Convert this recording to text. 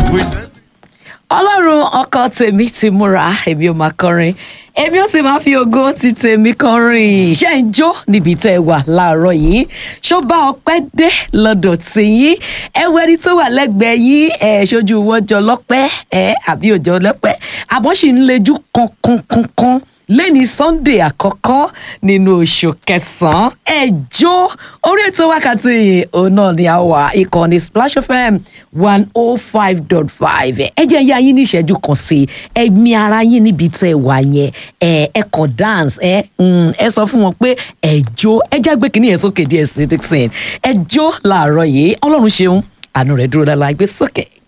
ọlọ́run ọkọ tèmi ti múra èmi ò máa kọrin èmi ò sì máa fi ògo ti tèmi kọrin ṣé ń jó níbi tẹ́ ẹ wà láàárọ̀ yìí ṣó bá ọpẹ́ dé lọ́dọ̀ tìyín ẹ wo ẹni tó wà lẹ́gbẹ̀ẹ́ yín ẹ ṣojú wọn jọ lọ́pẹ́ ẹ àbí òjò lọ́pẹ́ àmọ́ sì ń lejú kankankankan lẹ́ni sunday àkọ́kọ́ nínú oṣù kẹsàn-án ẹjọ́ orí ètò wákàtí òun náà ni a wà ìkànnì splash fm one oh five dot five ẹ jẹ́ ya yín ní ìṣẹ́jú kan sí ẹ mi ara yín níbi tẹ́ ẹ wà yẹn ẹ ẹ kọ dance ẹ ẹ sọ fún wọn pé ẹjọ́ ẹ jágbe kìíní yẹn sókè díẹ̀ sí dixon ẹjọ́ làárọ̀ yìí ọlọ́run ṣeun àánú rẹ̀ dúró dáadáa gbé sókè.